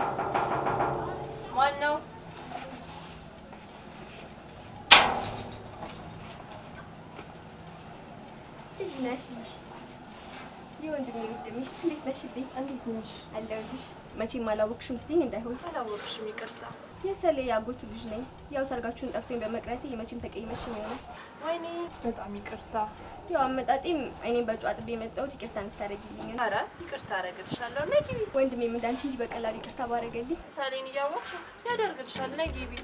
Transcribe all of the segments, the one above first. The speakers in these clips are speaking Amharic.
ማን ነው? እንዴት ነሽ? የወንድሜ ውድ ሚስት እንዴት ነሽልኝ? እንዴት ነሽ? አለሁልሽ። መቼም አላወቅሽም ስትይኝ እንዳይሆን አላወቅሽም፣ ይቅርታ። የሰሌ ያጎቱ ልጅ ነኝ። ያው ሰርጋችሁን ጠርቶኝ በመቅረቴ መቼም ተቀይመሽኝ ይሆናል። ወይኔ በጣም ይቅርታ። ያው አመጣጤም እኔም በጨዋ ጥቤ የመጣሁት ይቅርታ እንድታደርጊልኝ ነው። ኧረ ይቅርታ አደርግልሻለሁ። ነይ ግቢ። ወንድሜም እንዳንቺ እንጂ በቀላሉ ይቅርታ ባረገልኝ። ሳሌን እያወቅሽ ያደርግልሻል። ነይ ግቢ።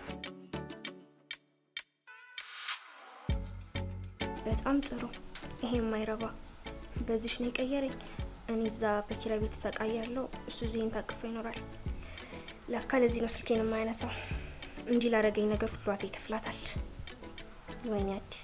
በጣም ጥሩ። ይሄ የማይረባ በዚሽ ነው የቀየረኝ። እኔ እዛ በኪራይ ቤት ተሰቃያለሁ፣ እሱ ዚህን ታቅፎ ይኖራል። ለካ ለዚህ ነው ስልኬን የማያነሳው። እንዲህ ላደረገኝ ነገር ሁሉ ዋጋ ይከፍላታል። ወይኔ አዲስ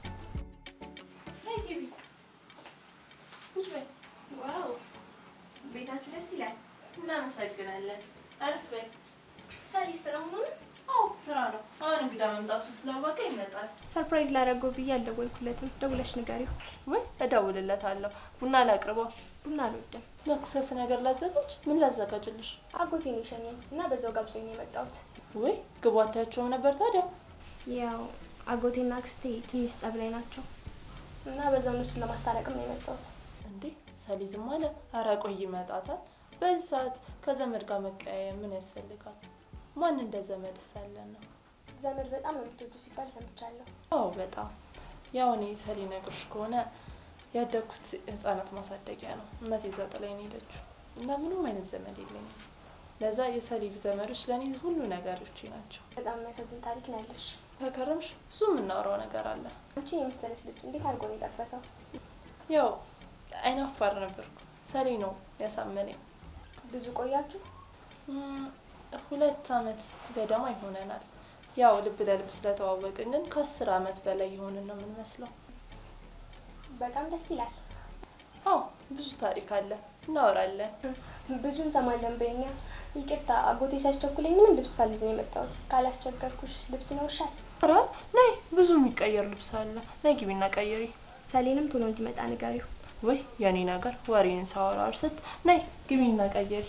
ነይ ግቢ። ቁጭ በይ። ዋው ቤታችሁ ደስ ይላል። እናመሰግናለን። አረፍ በይ። ሳሊ ስራ ሆኖ አዎ ስራ ነው። አሁን እንግዳ መምጣቱ ስላወቀ ይመጣል። ሰርፕራይዝ ላደረገው ብዬ አልደወልኩለትም። ደውለሽ ንገሪው። ወይ እደውልለታለሁ። ቡና ላቅርበው። ቡና አልወድም። መክሰስ ነገር ላዘጋጅ? ምን ላዘጋጅልሽ? አጎቴን የሸኘኝ እና በዛው ጋብዞኝ ነው የመጣሁት። ወይ ግቡ አታያቸውም ነበር ታዲያ? ያው አጎቴና አክስቴ ትንሽ ጸብ ላይ ናቸው እና በዛው እነሱን ለማስታረቅም ነው የመጣሁት። እንዴ ሰሊዝም አለ። ኧረ ቆይ ይመጣታል። በዚህ ሰዓት ከዘመድ ጋር መቀያየም ምን ያስፈልጋል? ማን እንደ ዘመድ ሳለን ነው? ዘመድ በጣም ነው የምትወዱ ሲባል ሰምቻለሁ። አዎ በጣም ያው እኔ ሰሊ ነግሮሽ ከሆነ ያደግኩት ህጻናት ማሳደጊያ ነው። እናቴ እዛ ጥላኝ ነው የሄደችው እና ምንም አይነት ዘመድ የለኝም። ለዛ የሰሊ ዘመዶች ለእኔ ሁሉ ነገሮቼ ናቸው። በጣም የሚያሳዝን ታሪክ ነው ያለሽ። ከከረምሽ ብዙ የምናወራው ነገር አለ። አንቺን የመሰለች ልጅ እንዴት አድርጎ ነው የጠበሰው? ያው አይናፋር ነበርኩ። ሰሊ ነው ያሳመነኝ። ብዙ ቆያችሁ? እም፣ ሁለት አመት ገደማ ይሆነናል። ያው ልብ ለልብ ስለተዋወቅን ግን ከአስር አመት በላይ የሆንን ነው የምንመስለው። በጣም ደስ ይላል። አዎ ብዙ ታሪክ አለ፣ እናወራለን። ብዙ እንሰማለን በኛ። ይቅርታ አጎቴ ሲያስቸኩለኝ ምንም ልብስ ሳልይዝ ነው የመጣሁት። ካላስቸገርኩሽ ልብስ ይኖርሻል? ኧረ ነይ፣ ብዙ የሚቀየር ልብስ አለ። ነይ ግቢና ቀይሪ። ሰሌንም ቶሎ እንዲመጣ ንገሪው። ወይ የኔ ነገር ወሬን ሳወራ ስት ነይ ግቢና ቀይሪ።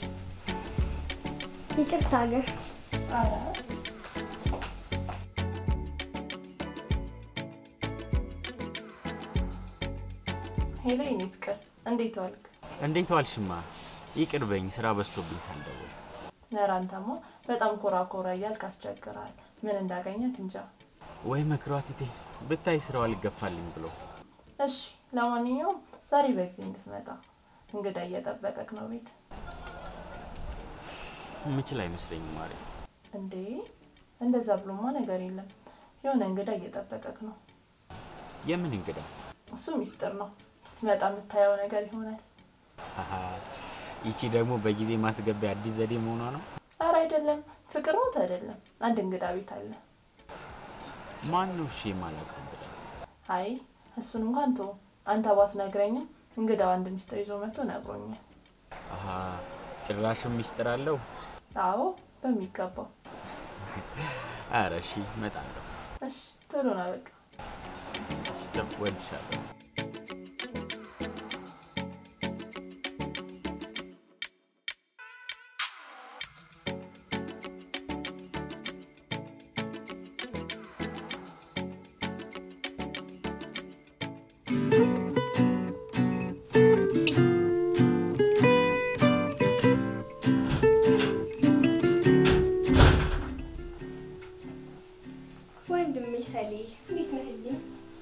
ይቅርታ ግን ሄሎ የኔ ፍቅር እንዴት ዋልክ? እንዴት ዋልሽማ? ይቅር በኝ ስራ በዝቶብኝ ሳልደውል። ኧረ አንተማ በጣም ኮራ ኮራ እያልክ አስቸግራል። ምን እንዳገኘክ እንጃ። ወይ መክሯት እቴ ብታይ ስራው አልገፋልኝ ብሎ። እሺ ለማንኛውም ዛሬ በጊዜ እንድትመጣ እንግዳ እየጠበቀክ ነው ቤት። ምችል አይመስለኝም ማሪ። እንዴ እንደዛ ብሎማ ነገር የለም። የሆነ እንግዳ እየጠበቀክ ነው። የምን እንግዳ? እሱ ሚስጥር ነው። ስትመጣ የምታየው ነገር ይሆናል። አሀ ይቺ ደግሞ በጊዜ ማስገቢያ አዲስ ዘዴ መሆኗ ነው። ኧረ አይደለም፣ ፍቅር ሞት አይደለም። አንድ እንግዳ ቤት አለ። ማን ነው? እሺ የማላውቀው እንግዳ። አይ እሱን እንኳን ተው። አንተ ባትነግረኝም እንግዳው አንድ ሚስጥር ይዞ መጥቶ ነግሮኛል። አሀ ጭራሽም ሚስጥር አለው። አዎ በሚገባው። አረ እሺ እመጣለሁ። እሺ ቶሎ ና በቃ። እሺ ደም ወድሻለሁ። ወንድሜ ሰሌ እንዴት ነህልኝ?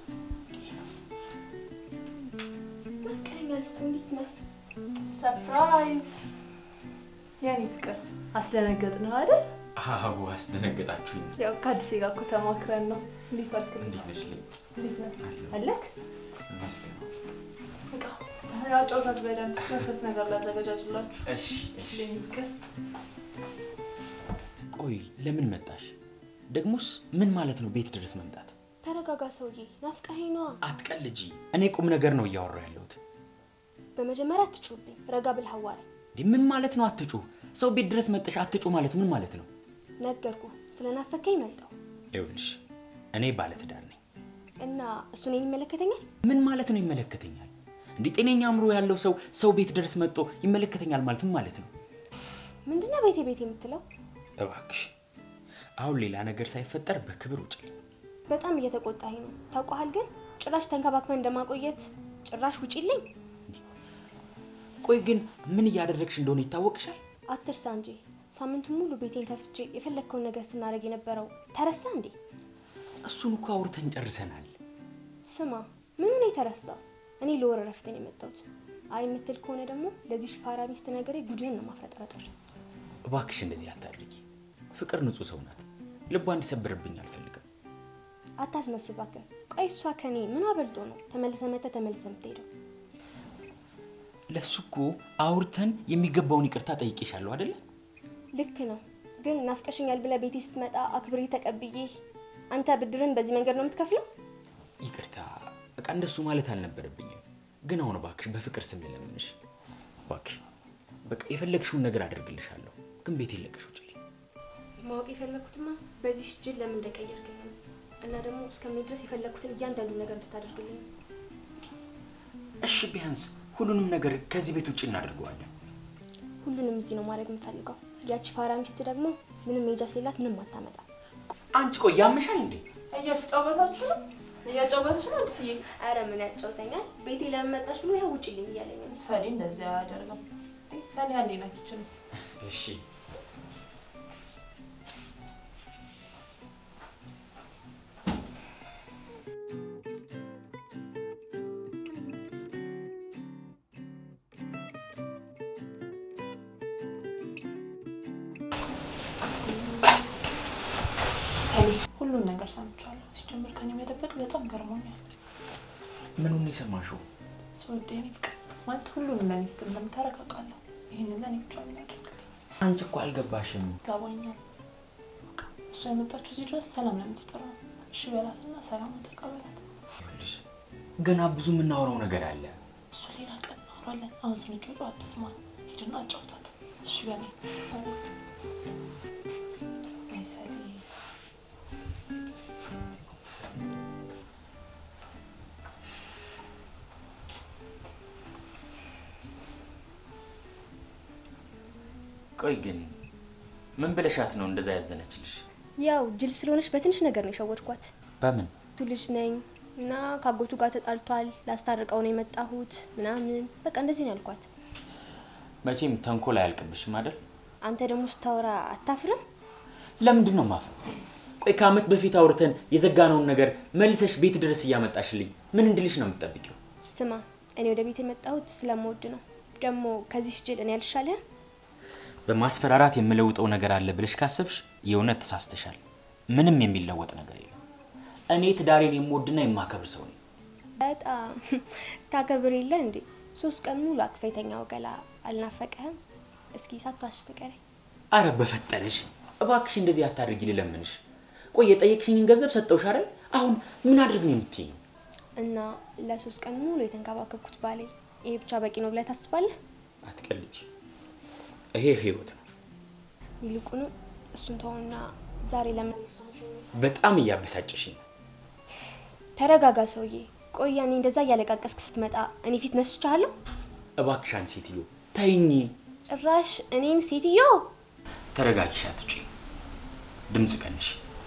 ናፍቀኸኛል እኮ እንዴት ነህ? ሰርፕራይዝ! የኔ ፍቅር አስደነገጥ ነው አይደል? አዎ አስደነገጣችሁኝ። ያው ከአዲሴ ጋር እኮ ተማክረን ነው። እንዴት ዋልክ? እንዴት ነሽ ልኝ? እንዴት ነህ? አለክ? ይመስገን። በቃ አጫውታት በደንብ መክሰስ ነገር ላዘገጃጅላችሁ። እሺ እሺ። የኔ ፍቅር ቆይ ለምን መጣሽ? ደግሞስ ምን ማለት ነው ቤት ድረስ መምጣት? ተረጋጋ ሰውዬ፣ ናፍቀኸኝ ነዋ። አትቀልጂ። እኔ ቁም ነገር ነው እያወራሁ ያለሁት። በመጀመሪያ አትጩህብኝ፣ ረጋ ብለህ አዋራኝ። እንዴ ምን ማለት ነው አትጩ? ሰው ቤት ድረስ መጠሽ አትጩ ማለት ምን ማለት ነው? ነገርኩ፣ ስለናፈከኝ መጣሁ ይኸውልሽ እኔ ባለትዳር ነኝ። እና እሱ እኔን ይመለከተኛል? ምን ማለት ነው ይመለከተኛል? እንዴ ጤነኛ አእምሮ ያለው ሰው ሰው ቤት ድረስ መጥቶ ይመለከተኛል ማለት ምን ማለት ነው? ምንድነው ቤቴ ቤቴ የምትለው? እባክሽ አሁን ሌላ ነገር ሳይፈጠር በክብር ውጭልኝ። በጣም እየተቆጣኝ ነው። ታውቀሃል ግን ጭራሽ ተንከባክበን እንደማቆየት ጭራሽ ውጪልኝ። ቆይ ግን ምን እያደረግሽ እንደሆነ ይታወቅሻል? አትርሳ እንጂ ሳምንቱን ሙሉ ቤቴን ከፍቼ የፈለግከውን ነገር ስናደርግ የነበረው ተረሳ እንዴ? እሱን እኮ አውርተን ጨርሰናል። ስማ ምኑን የተረሳ? እኔ ለወር እረፍት ነው የመጣሁት። አይ የምትል ከሆነ ደግሞ ለዚህ ሽፋራ ሚስት ነገሬ ጉድህን ነው ማፍረጠረጠር። እባክሽ እንደዚህ አታድርጊ። ፍቅር ንጹሕ ሰው ናት። ልቧ እንዲሰብርብኝ አልፈልግም። አታስመስል እባክህ። ቆይ እሷ ከኔ ምን አበልጦ ነው ተመልሰ መተ ተመልሰ የምትሄደው? ለሱ እኮ አውርተን የሚገባውን ይቅርታ ጠይቄሻለሁ አይደለ? ልክ ነው፣ ግን ናፍቀሽኛል ብለህ ቤቴ ስትመጣ አክብሬ ተቀብዬ አንተ ብድርን በዚህ መንገድ ነው የምትከፍለው? ይቅርታ በቃ እንደሱ ማለት አልነበረብኝም። ግን አሁን እባክሽ በፍቅር ስም ልለምንሽ፣ እባክሽ በቃ የፈለግሽውን ነገር አደርግልሻለሁ። ግን ቤት የለቀሽ ውጭልኝ። ማወቅ የፈለግኩትማ በዚህ ጅል ለምን እንደቀየርከኝ ነው እና ደግሞ እስከምን ድረስ የፈለግኩትን እያንዳንዱ ነገር እንድታደርግልኝ ነው። እሺ ቢያንስ ሁሉንም ነገር ከዚህ ቤት ውጭ እናደርገዋለን። ሁሉንም እዚህ ነው ማድረግ የምፈልገው። ያቺ ፋራ ሚስት ደግሞ ምንም ሜጃ ስሌላት ምንም አታመጣ። አንቺ ቆይ ያምሻል እንዴ? እያተጫወታችሁ ነው? እያጫወተች ነው አዲስዬ? አረ ምን ያጫውተኛል? ቤቴ ለምን መጣሽ ብሎ ይኸው ውጭልኝ እያለኝ ነው። ሰኒ እንደዚያ አያደርግም። ሰኒ አንዴ ና ኪችን እሺ ሰኒ ሁሉን ነገር ሰምቻለሁ። ሲጀምር ከኔ መደበቅ በጣም ገርሞኛል። ምኑን ነው የሰማሽው? ስወደ የኔ ፍቅር ማለት ሁሉንም ለኔ ስትል እንደምታረግ አውቃለሁ። ይህንን ለኔ ብቻ ምን ያደርግልኝ አንቺ እኮ አልገባሽም። ይገባኛል። በቃ እሷ የመጣችው እዚህ ድረስ ሰላም ለምትጠራ ነው። እሺ በላትና ሰላም ተቀበላት። ይኸውልሽ ገና ብዙ የምናወራው ነገር አለ። እሱ ሌላ ቀን እናወራለን። አሁን ስንጮጮ አትስማ። ሄድና አጫውታት። እሺ በላይ አይ ሰኒ ቆይ ግን ምን ብለሻት ነው እንደዛ ያዘነችልሽ? ያው ጅል ስለሆነች በትንሽ ነገር ነው የሸወድኳት። በምን ቱ ልጅ ነኝ እና ከአጎቱ ጋር ተጣልቷል፣ ላስታርቀው ነው የመጣሁት ምናምን በቃ እንደዚህ ነው ያልኳት። መቼም ተንኮል አያልቅብሽም አይደል? አንተ ደግሞ ስታወራ አታፍርም? ለምንድን ነው ማፍረው? ቆይ ከአመት በፊት አውርተን የዘጋነውን ነገር መልሰሽ ቤት ድረስ እያመጣሽልኝ ምን እንድልሽ ነው የምትጠብቂው? ስማ እኔ ወደ ቤት የመጣሁት ስለምወድ ነው። ደግሞ ከዚህ ጅል እኔ ያልሻለህ በማስፈራራት የምለውጠው ነገር አለ ብለሽ ካሰብሽ የእውነት ተሳስተሻል። ምንም የሚለወጥ ነገር የለም። እኔ ትዳሬን የምወድና የማከብር ሰው ነኝ። በጣም ታከብር የለ እንዴ? ሶስት ቀን ሙሉ አቅፈ የተኛው ገላ አልናፈቀህም? እስኪ ሳትዋሽ ንገረኝ። አረ በፈጠረሽ እባክሽ እንደዚህ አታድርጊ ልለምንሽ። ቆይ የጠየቅሽኝን ገንዘብ ሰጠውሽ አይደል? አሁን ምን አድርግ ነው የምትይኝ? እና ለሶስት ቀን ሙሉ የተንከባከብኩት ባሌ ይሄ ብቻ በቂ ነው ብለህ ታስባለህ? አትቀልጂ። ይሄ ህይወት ነው። ይልቁኑ እሱን ተውና ዛሬ ለምን በጣም እያበሳጨሽኝ ነው። ተረጋጋ ሰውዬ። ቆይ ያኔ እንደዛ እያለቃቀስክ ስትመጣ እኔ ፊት ነስቻለሁ? እባክሽ አንድ ሴትዮ ተይኝ። ጭራሽ እኔን ሴትዮ ተረጋጊሽ፣ አትጩ። ድምፅ ቀንሽ።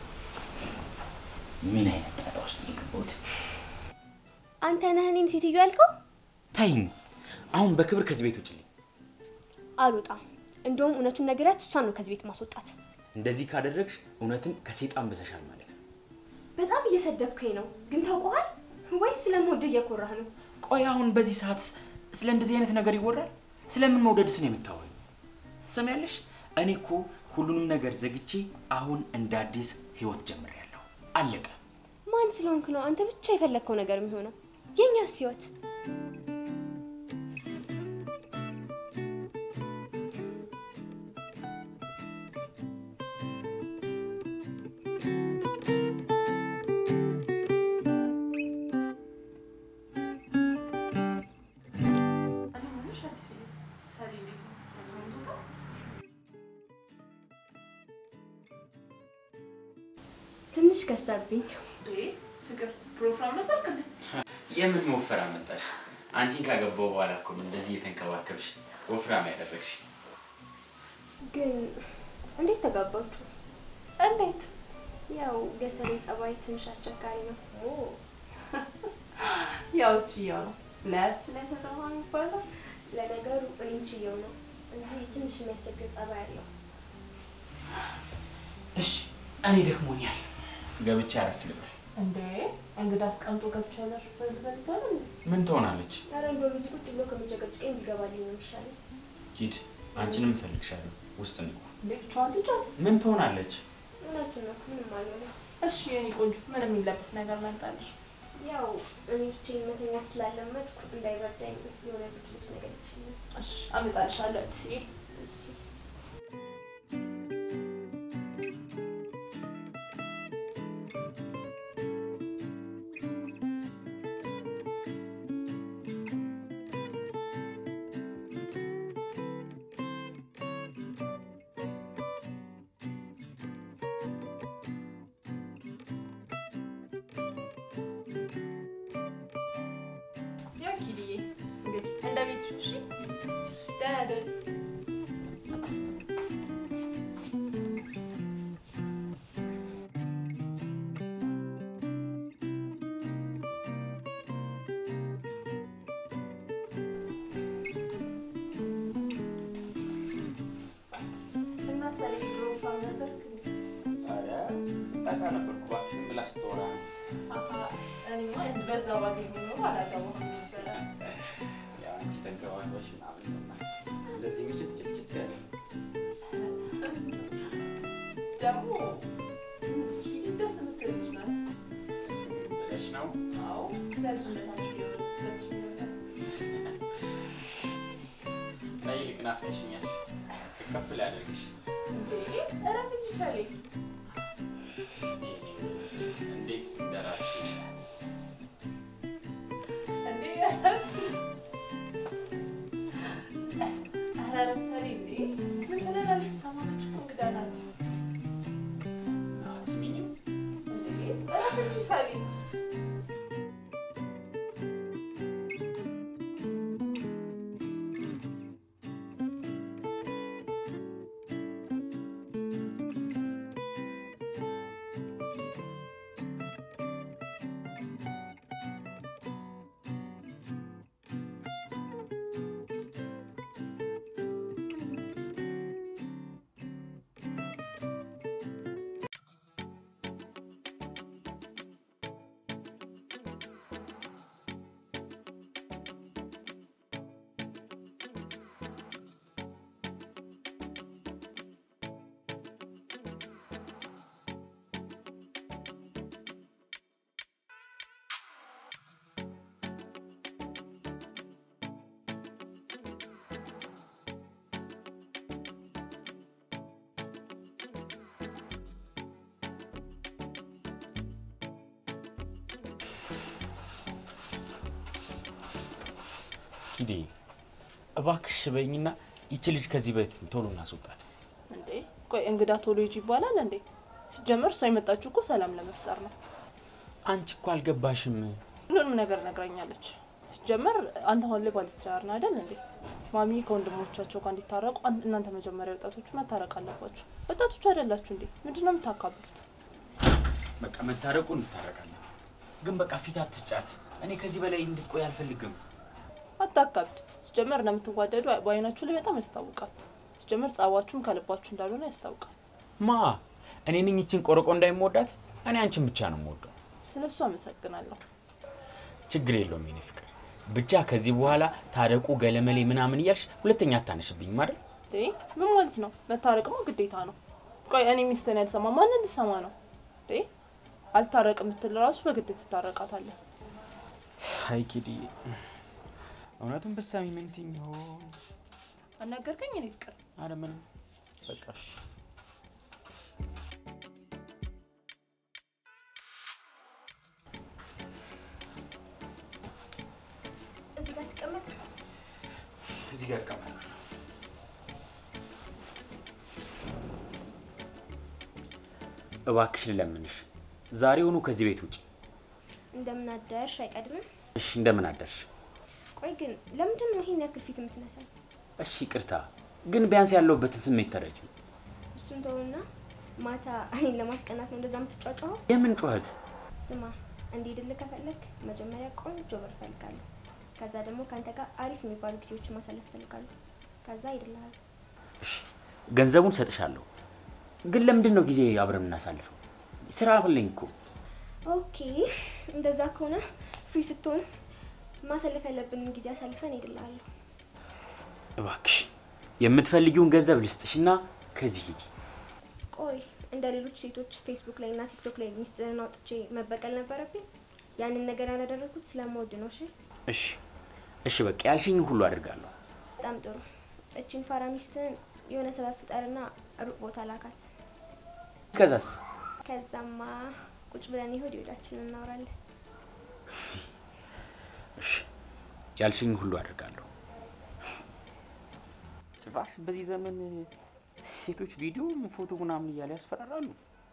ምን አይነት ጣጣ ውስጥ ነው የገባሁት? አንተ ነህ እኔን ሴትዮ ያልከው? ተይኝ። አሁን በክብር ከዚህ ቤት ውጭልኝ። አልወጣም። እንደውም እውነቱን ነገራት እሷን ነው ከዚህ ቤት ማስወጣት። እንደዚህ ካደረግሽ እውነትም ከሴጣን በዘሻል ማለት ነው። በጣም እየሰደብከኝ ነው፣ ግን ታውቀዋል ወይስ ስለምወድህ እየኮራህ ነው? ቆይ አሁን በዚህ ሰዓት ስለ እንደዚህ አይነት ነገር ይወራል? ስለምን መውደድስ ነው የምታወሪው? ትሰሚያለሽ? እኔ እኮ ሁሉንም ነገር ዘግቼ አሁን እንደ አዲስ ህይወት ጀምሬያለሁ። አለቀ። ማን ስለሆንክ ነው አንተ ብቻ የፈለግከው ነገር የሚሆነው? የእኛስ ህይወት ትንሽ ከሳብኝ። ፍቅር ፕሮግራም ነበር ከ የምን ወፈራ መጣሽ? አንቺን ካገባው በኋላ እኮ ነው እንደዚህ የተንከባከብሽ ወፍራም ያደረግሽ። ግን እንዴት ተጋባችሁ? እንዴት? ያው ገሰሌ ጸባይ ትንሽ አስቸጋሪ ነው። ያው ችያው ነው ለያዝች ላይ ተጠማ የሚባለው ለነገሩ እኔም ችየው ነው እንጂ ትንሽ የሚያስቸግር ጸባይ አለው። እሺ እኔ ደክሞኛል፣ ገብቼ አረፍ ልበል። እንዴ እንግዳ አስቀምጦ ገብቻ ያለሽ በልበል ምን ትሆናለች? ኧረ እንደውም እዚህ ቁጭ ብሎ ከመጨቀጭቀኝ ቢገባልኝ ነው የሚሻለኝ። ሂድ፣ አንቺንም እፈልግሻለሁ። ውስጥ ነው። እንዴ ብቻዋን ትጫወት። ምን ትሆናለች? እውነቱን ነው፣ ምንም አልሆነም። እሺ የኔ ቆንጆ ምንም የሚለብስ ነገር መምጣልሽ። ያው እኔ ብቻዬን መተኛ ስላለመድኩ እንዳይበርዳኝ የሆነ ብርድ ልብስ ነገር ይችላል። እሺ አመጣልሻለሁ አዲስዬ። እሺ ያው ኪድዬ እንግዲህ እንደ ቤትሽ እሺ። ደህና ደሪ። እና ሰሌ ድሮ ፋም ነበርክ እንዴ? ኧረ ጫጫ ነበርኩ እባክሽ፣ ዝም ብላ ስትወራ ነው። አሀ፣ እኔማ በዛ ባገኘ ኖሮ አላገባሁም ነበረ። ያው አንቺ ተንከባክበሽ ምናምን ነውና እንደዚህ ምችት ጭጭት ያለ ደግሞ ኪድ ደስ የምትል ልጅ ናት። ብለሽ ነው። አዎ ለልጅነታችሁ የወለደች ነበር። ነይ ይልቅ ናፍቀሽኛል። ከፍ ላደርግሽ። እንዴ እረፍ እንጂ ሰሌ። እንዴት እንደራሽ እንዴ እረፍ። ኧረ እረፍ ሰሌ። እንዴ ምን ትላለች? ሰማች እኮ እንግዳ ናት። አትስሚኝም? እንዴ እረፍ እንጂ ሰሌ። ኪዴ እባክሽ በይኝና ይቺ ልጅ ከዚህ ቤት ቶሎ እናስወጣት። እንዴ ቆይ እንግዳ ቶሎ ሂጂ ይባላል እንዴ? ሲጀመር እሷ የመጣችው እኮ ሰላም ለመፍጠር ነው። አንቺ እኮ አልገባሽም። ሁሉንም ነገር ነግራኛለች። ሲጀመር አንተ አሁን ላይ ባለትዳር ነህ አይደል እንዴ? ማሚ ከወንድሞቻቸው ጋር እንዲታረቁ አን- እናንተ መጀመሪያ ወጣቶቹ መታረቅ አለባችሁ። ወጣቶቹ አይደላችሁ እንዴ? ምንድን ነው የምታካብሉት? በቃ መታረቁ እንታረቃለን፣ ግን በቃ ፊት አትጫት። እኔ ከዚህ በላይ እንድትቆይ አልፈልግም። አታካብድ። ሲጀመር እንደምትዋደዱ በአይናችሁ ላይ በጣም ያስታውቃል። ሲጀመር ጸባችሁም ከልባችሁ እንዳልሆነ ያስታውቃል። ማ እኔ ነኝ ይችን ቆረቆ እንዳይመወዳት? እኔ አንቺን ብቻ ነው የምወደው። ስለ እሱ አመሰግናለሁ። ችግር የለውም የኔ ፍቅር። ብቻ ከዚህ በኋላ ታረቁ ገለመሌ ምናምን እያልሽ ሁለተኛ አታነሽብኝም አይደል? እንዴ ምን ማለት ነው? መታረቅማ ግዴታ ነው። ቆይ እኔ ሚስትን ያልሰማ ማንን ልሰማ ነው? እንዴ አልታረቅ የምትል ራሱ በግድ ትታረቃታለህ። አይ ኪዲ፣ እውነቱን ብትሰሚ ምን ትይኝ ይሆን? አናገርከኝ እኔ ፍቅር አረ ምንም በቃ እሺ። እዚህ ጋር ትቀመጥ። እዚህ ጋር እቀመጣለሁ። እባክሽ ልለምንሽ፣ ዛሬውኑ ከዚህ ቤት ውጭ። እንደምን አደርሽ አይቀድምም? እሺ፣ እንደምን አደርሽ? ቆይ ግን ለምንድን ነው ይሄን ያክል ፊት የምትነሳኝ? እሺ፣ ይቅርታ። ግን ቢያንስ ያለሁበትን ስሜት ተረጅ። እሱን ተውና ማታ እኔን ለማስቀናት ነው እንደዛ የምትጫጫኸው? የምን ጩኸት? ስማ እንዲሄድልህ ከፈለግ መጀመሪያ ቆንጆ ብር እፈልጋለሁ። ከዛ ደግሞ ከአንተ ጋር አሪፍ የሚባሉ ጊዜዎችን ማሳለፍ እፈልጋለሁ። ከዛ ሄድልሃል። እሺ ገንዘቡን ሰጥሻለሁ፣ ግን ለምንድን ነው ጊዜ አብረን የምናሳልፈው? ስራ አለኝ እኮ። ኦኬ እንደዛ ከሆነ ፍሪ ስትሆን ማሳለፍ ያለብንን ጊዜ አሳልፈን ሄድልሃለሁ። እባክሽ የምትፈልጊውን ገንዘብ ልስጥሽና ከዚህ ሂጂ። ቆይ እንደ ሌሎች ሴቶች ፌስቡክ ላይ እና ቲክቶክ ላይ ሚስጥርን አውጥቼ መበቀል ነበረብኝ? ያንን ነገር ያላደረግኩት ስለምወድ ነው። እሺ እሺ እሺ፣ በቃ ያልሽኝ ሁሉ አድርጋለሁ። በጣም ጥሩ። እቺን ፋራ ሚስትህን የሆነ ሰበብ ፍጠርና ሩቅ ቦታ ላካት። ከዛስ? ከዛማ ቁጭ ብለን ይሁድ ይሁዳችንን እናወራለን። እሺ ያልሽኝ ሁሉ አድርጋለሁ። ጭራሽ በዚህ ዘመን ሴቶች ቪዲዮ፣ ፎቶ ምናምን እያለ ያስፈራራሉ።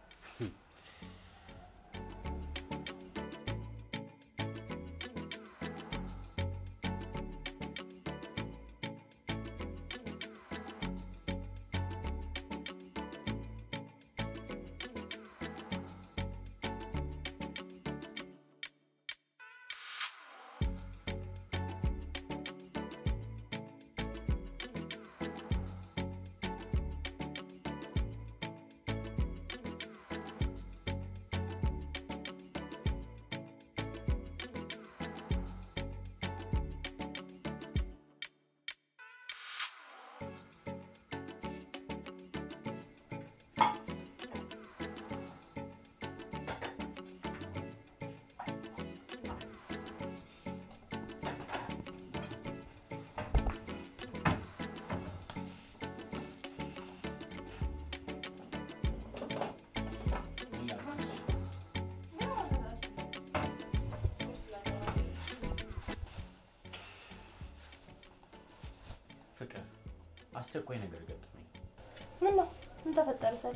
ፍቅር አስቸኳይ ነገር ገጠመኝ። ምን ነው? ምን ተፈጠረ? ሰሪ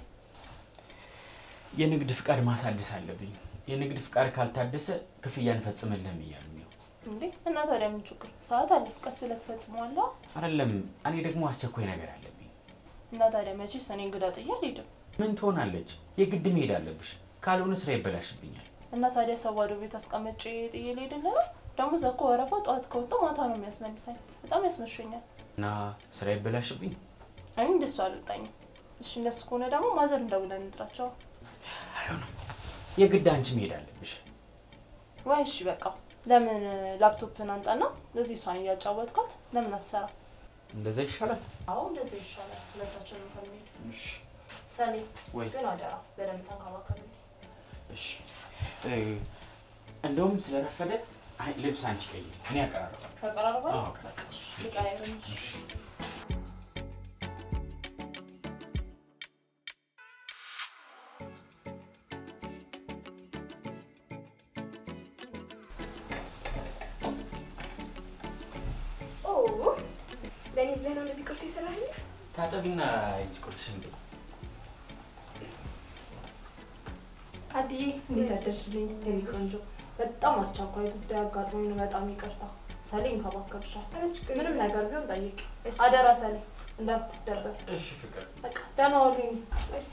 የንግድ ፍቃድ ማሳደስ አለብኝ። የንግድ ፍቃድ ካልታደሰ ክፍያ እንፈጽምልህም እያሉኝ ነው። እንዴ? እና ታዲያ ምን ችግር? ሰዓት አለ፣ ቀስ ብለህ ትፈጽመዋለህ። አይደለም እኔ ደግሞ አስቸኳይ ነገር አለብኝ። እና ታዲያ መቼስ እኔ እንግዳ ጥዬ አልሄድም። ምን ትሆናለች? የግድ መሄድ አለብሽ፣ ካልሆነ ስራ ይበላሽብኛል። እና ታዲያ ሰው ባዶ ቤት አስቀምጬ ጥዬ ልሄድልህ ነው? ደግሞ እዛ እኮ ወረፋው ጠዋት ከወጣሁ ማታ ነው የሚያስመልሰኝ። በጣም ያስመሸኛል። እና ስራ ይበላሽብኝ። እኔ እንደሱ አልወጣኝም። እሺ እንደሱ ከሆነ ደግሞ ማዘር እንደውለን እንጥራቸው። አይሆንም፣ የግድ አንቺ መሄድ አለብሽ። ወይ እሺ በቃ ለምን ላፕቶፕን አንጣና እዚህ እሷን እያጫወትካት ለምን አትሰራ? እንደዛ ይሻላል። አዎ እንደዚህ ይሻላል። ሁለታችንም ከሚሄድ እሺ ሰሌ ወይ ግን አደራ በደንብ ተንከባከብልኝ። እሺ እ፣ እንደውም ስለረፈደ አይ ልብስ አንቺ ቀይሪ፣ እኔ ያቀራረባል። ተቀራርባ አዎ፣ አቀራርባለሁ። ልቃየርንሽ ኦ ለእኔ ብለህ ነው እንደዚህ ቁርስ የሰራህልኝ? ታጠቢና እጅ ቁርስሽን ብይ። አድዬ እንዴት አደርሽልኝ? የኔ ቆንጆ በጣም አስቸኳይ ጉዳይ አጋጥሞኝ ነው። በጣም ይቅርታ። ሰሌ እንከባከብሻል። ኧረ ችግር ምንም የለም። ነገር ቢሆን ጠይቅ። እሺ። አደራ ሰሌ እንዳትደበር። እሺ ፍቅር በቃ ደህና ዋሉኝ። እሺ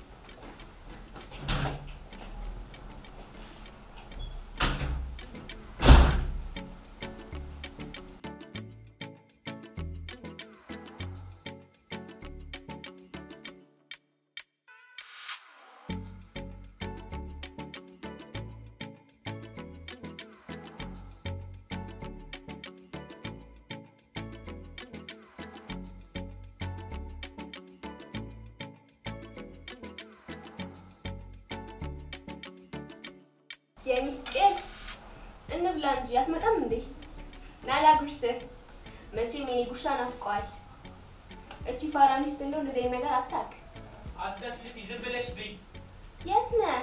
የሚቄል እንብላ እንጂ አትመጣም እንዴ? ናላ ጉርስህ መቼም የኔ ጉርሻ ናፍቀዋል። እቺ ፋራ ሚስት እንደው እንደዚህ አይነት ነገር አታውቅ። አትለፍልፊ፣ ዝም ብለሽ ብይ። የት ነህ?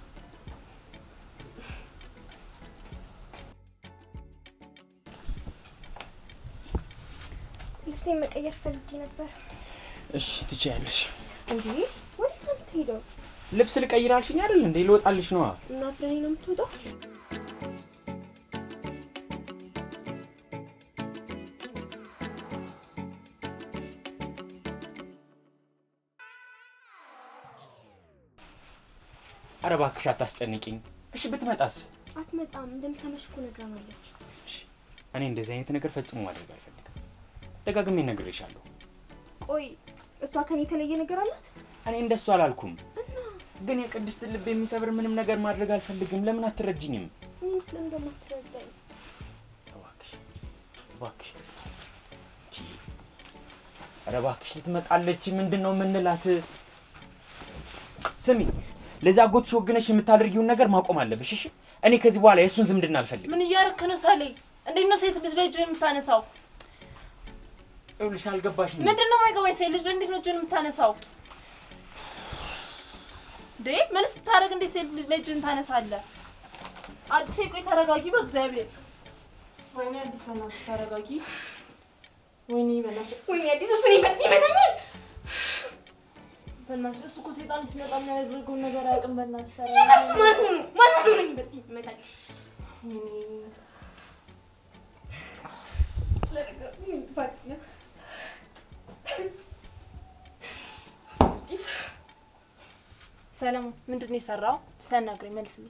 ልብሴን መቀየር ፈልጌ ነበር። እሺ ትችያለሽ። እንዴ ወዴት ነው የምትሄደው? ልብስ ልቀይር አልሽኝ አይደል እንዴ? ልወጣልሽ ነዋ። እና አብረኸኝ ነው የምትወጣው? ኧረ እባክሽ አታስጨንቂኝ። እሺ ብትመጣስ? አትመጣም። እንደምታመሽ እኮ ነግራናለች። እሺ፣ እኔ እንደዚህ አይነት ነገር ፈጽሞ ማድረግ አልፈልግም። ደጋግሜ ነግሬሻለሁ። ቆይ እሷ ከኔ የተለየ ነገር አላት? እኔ እንደሱ አላልኩም፣ ግን የቅድስትን ልብ የሚሰብር ምንም ነገር ማድረግ አልፈልግም። ለምን አትረጅኝም? እኔ ስለምን እንደማትረዳኝ እባክሽ እባክሽ። እንጂ፣ ኧረ እባክሽ ልትመጣለች። ምንድን ነው የምንላት? ስሚ፣ ለዛ አጎትሽ ወግነሽ የምታደርጊውን ነገር ማቆም አለብሽ። እሺ፣ እኔ ከዚህ በኋላ የእሱን ዝምድና አልፈልግም። ምን እያረክ ነው ሳሌ? እንዴት ነው ሴት ልጅ ላይ እጅን የምታነሳው? ይኸውልሽ አልገባሽም። ምንድን ነው የማይገባኝ? ሴት ልጅ ላይ እንዴት ነው እጅን የምታነሳው? እንዴ ምንስ ብታደርግ እንዴት ሴት ልጅ ላይ እጅን ታነሳለህ? አዲስ ቆይ ተረጋጊ፣ በእግዚአብሔር ወይኔ አዲስ በእናትሽ ተረጋጊ። ወይኔ በእናትሽ ወይኔ አዲስ እሱን ይመጥ ይመታኛል። በእናትሽ እሱ እኮ ሴጣን ሲመጣ የሚያደርገውን ነገር አያውቅም። በእናትሽ እሱ ተረጋጊ። ማን ሆኖ ማን ሆኖ ነው ይመጥ ይመታኝ? ወይኔ ሰለሞን ምንድን ነው የሰራው? ስታናግረኝ መልስልኝ።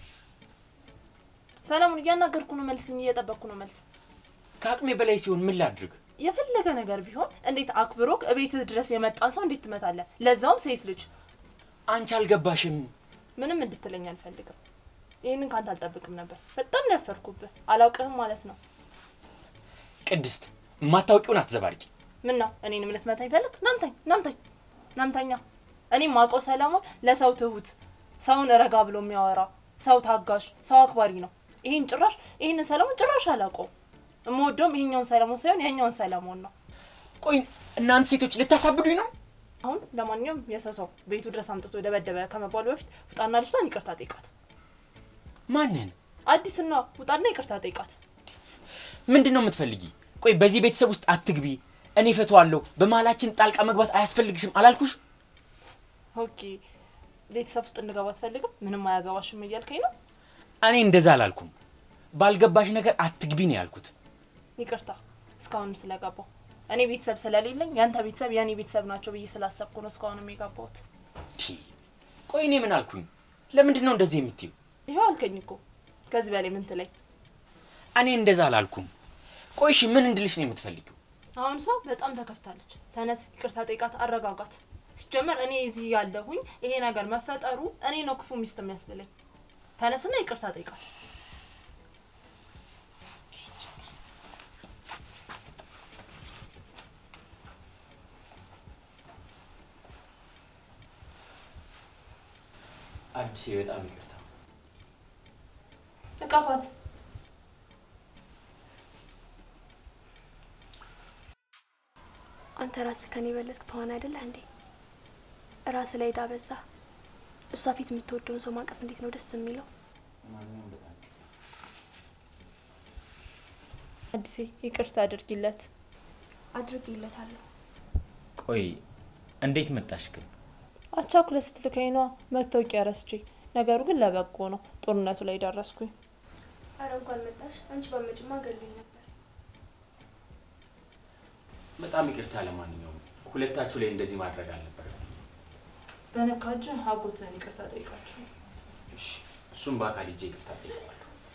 ሰለሞን እያናገርኩ ነው፣ መልስልኝ። እየጠበቅኩ ነው መልስ። ከአቅሜ በላይ ሲሆን ምን ላድርግ? የፈለገ ነገር ቢሆን እንዴት አክብሮክ እቤትህ ድረስ የመጣን ሰው እንዴት ትመታለህ? ለዛውም ሴት ልጅ። አንቺ አልገባሽም። ምንም እንድትለኝ አልፈልግም። ይህንን ካንተ አልጠብቅም ነበር። በጣም ነው ያፈርኩብህ። አላውቅህም ማለት ነው። ቅድስት የማታውቂውን አትዘባርቂ። ምን ነው እኔንም ልትመታኝ ፈለግ? ናምታኝ ናምታኝ ናምታኛ። እኔም ማውቀው ሰለሞን ለሰው ትሁት፣ ሰውን ረጋ ብሎ የሚያወራ ሰው ታጋሽ፣ ሰው አክባሪ ነው። ይሄን ጭራሽ ይሄንን ሰለሞን ጭራሽ አላውቀውም። የምወደውም ይሄኛውን ሰለሞን ሳይሆን ያኛውን ሰለሞን ነው። ቆይ እናንተ ሴቶች ልታሳብዱኝ ነው? አሁን ለማንኛውም የሰው ሰው ቤቱ ድረስ አምጥቶ ደበደበ ከመባሉ በፊት ውጣና ልጅቷን ይቅርታ ጠይቃት። ማንን? አዲስና ውጣና ይቅርታ ጠይቃት። ምንድን ነው የምትፈልጊ? ቆይ በዚህ ቤተሰብ ውስጥ አትግቢ፣ እኔ እፈታዋለሁ፣ በመሀላችን ጣልቃ መግባት አያስፈልግሽም አላልኩሽ? ኦኬ ቤተሰብ ውስጥ እንድገባ አትፈልግም? ምንም አያገባሽም እያልከኝ ነው? እኔ እንደዛ አላልኩም። ባልገባሽ ነገር አትግቢ ነው ያልኩት። ይቅርታ እስካሁንም ስለገባው እኔ ቤተሰብ ስለሌለኝ ያንተ ቤተሰብ የእኔ ቤተሰብ ናቸው ብዬ ስላሰብኩ ነው እስካሁንም የገባሁት። ቲ ቆይ እኔ ምን አልኩኝ? ለምንድን ነው እንደዚህ የምትዩ? ይኸው አልከኝ እኮ ከዚህ በላይ ምን ትለኝ? እኔ እንደዛ አላልኩም። ቆይ እሺ ምን እንድልሽ ነው የምትፈልጊው? አሁን ሰው በጣም ተከፍታለች። ተነስ፣ ይቅርታ ጠይቃት፣ አረጋጋት። ሲጀመር እኔ እዚህ ያለሁኝ ይሄ ነገር መፈጠሩ እኔ ነው ክፉ ሚስት የሚያስብለኝ። ተነስና ይቅርታ ጠይቃት። አዲስ በጣም ይቅርታ። እቃፋት አንተ ራስህ ከኔ በለጥክ ተሆነ አይደለ እንዴ? ራስ ላይ ዳ በዛ። እሷ ፊት የምትወደውን ሰው ማቀፍ እንዴት ነው ደስ የሚለው? አዲሴ ይቅርታ አድርጊለት። አድርጌለታለሁ። ቆይ እንዴት መጣሽ ግን? አቻኩለ ስትልከኝ ነዋ መታወቂያ ረስቼ። ነገሩ ግን ለበጎ ነው። ጦርነቱ ላይ ደረስኩኝ። አረ እንኳን መጣሽ። አንቺ ባመጭማ ገሉኝ ነበር። በጣም ይቅርታ። ለማንኛውም ሁለታችሁ ላይ እንደዚህ ማድረግ አልነበረም። በነካጅ አጎትህን ይቅርታ ጠይቃቸው። እሺ፣ እሱም በአካል ሂጄ ይቅርታ ጠይቀዋለሁ።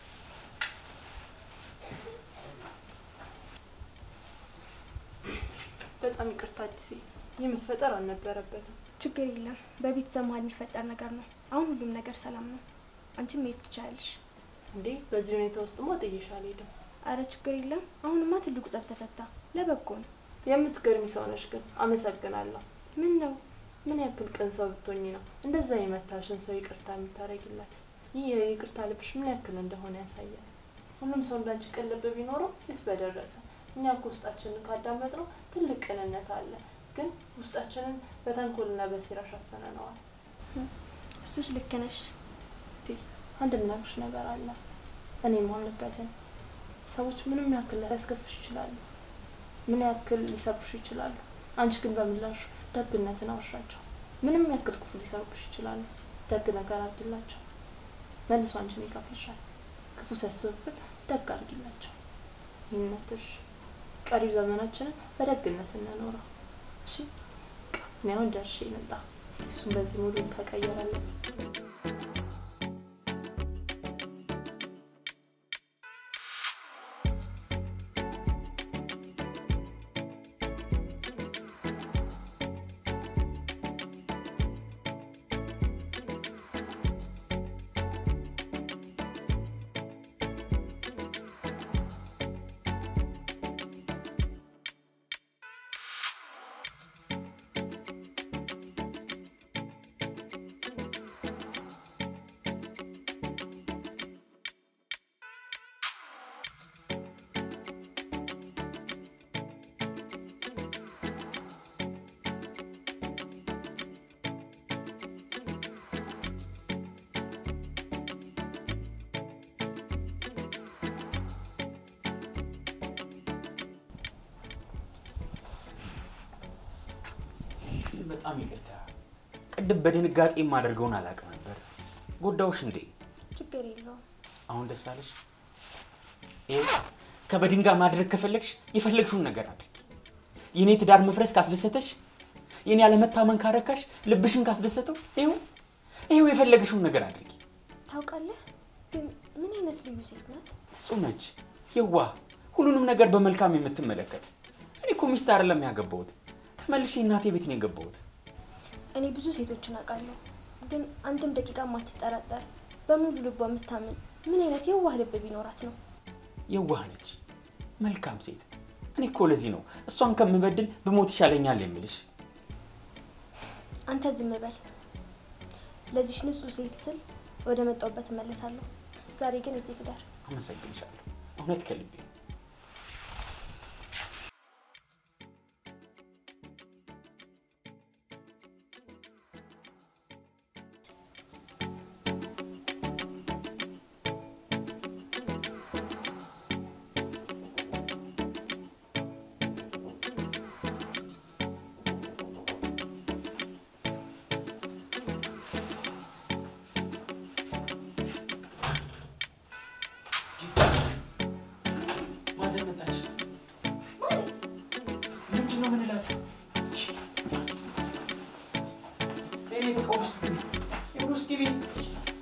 በጣም ይቅርታ አዲሴ፣ ይህ መፈጠር አልነበረበትም። ችግር የለም። በቤተሰብ መሀል የሚፈጠር ነገር ነው። አሁን ሁሉም ነገር ሰላም ነው። አንቺም መሄድ ትችላለሽ። እንዴ በዚህ ሁኔታ ውስጥማ ጥዬሽ አልሄድም። አረ ችግር የለም። አሁንማ ትልቁ ጸብ ተፈታ። ለበጎ ነው። የምትገርሚ ሰው ነሽ ግን አመሰግናለሁ። ምን ነው ምን ያክል ቅን ሰው ብትሆኚ ነው እንደዛ የመታሽን ሰው ይቅርታ የምታደርጊላት? ይህ የይቅርታ ልብሽ ምን ያክል እንደሆነ ያሳያል። ሁሉም ሰው እንዳንቺ ቅን ልብ ቢኖረው የት በደረሰ። እኛ እኮ ውስጣችንን ካዳመጥ ነው ትልቅ ቅንነት አለ፣ ግን ውስጣችንን በተንኮልና በሴራ ሸፍነነዋል። እሱስ ልክ ነሽ። አንድ የምነግርሽ ነገር አለ። እኔ የማምንበትን ሰዎች ምንም ያክል ሊያስከፍሽ ይችላሉ፣ ምን ያክል ሊሰብሩሽ ይችላሉ። አንቺ ግን በምላሹ ደግነትን አውሻቸው። ምንም ያክል ክፉ ሊሰሩብሽ ይችላሉ፣ ደግ ነገር አድርጊላቸው። መልሶ አንቺን ይከፍልሻል። ክፉ ሲያስብብን ደግ አድርጊላቸው። ይህነትሽ ቀሪው ዘመናችንን በደግነት እንኖረው። እሺ እኔ አሁን ደርሼ መጣ። እሱም በዚህ ሙሉ ተቀየራለን። በጣም ይቅርታ። ቅድም በድንጋጤ የማደርገውን አላውቅም ነበር። ጎዳውሽ እንዴ? ችግር የለውም። አሁን ደስ አለሽ? ይኸው ከበድን ጋር ማድረግ ከፈለግሽ የፈለግሽውን ነገር አድርጊ። የኔ ትዳር መፍረስ ካስደሰተሽ፣ የኔ አለመታመን ካረካሽ፣ ልብሽን ካስደሰተው፣ ይኸው ይኸው የፈለግሽውን ነገር አድርጊ። ታውቃለህ ግን ምን አይነት ልዩ ሴት ናት? እጹብ ነች፣ የዋህ፣ ሁሉንም ነገር በመልካም የምትመለከት። እኔ እኮ ሚስት አይደለም ያገባሁት፣ ተመልሼ እናቴ ቤት ነው የገባሁት። እኔ ብዙ ሴቶችን አውቃለሁ፣ ግን አንድም ደቂቃ ማትጠራጠር በሙሉ ልቧ የምታምን ምን አይነት የዋህ ልብ ቢኖራት ነው? የዋህ ነች፣ መልካም ሴት። እኔ እኮ ለዚህ ነው እሷን ከምበድል ብሞት ይሻለኛል የምልሽ። አንተ ዝም በል። ለዚች ንጹህ ሴት ስል ወደ መጣሁበት እመለሳለሁ። ዛሬ ግን እዚህ ልደር። አመሰግንሻለሁ፣ እውነት ከልቤ። ማዘር መጣች። ምንድን ነው ምንላት? እኔ በቃ ውስጥ ግቢ፣ ውስጥ ግቢ።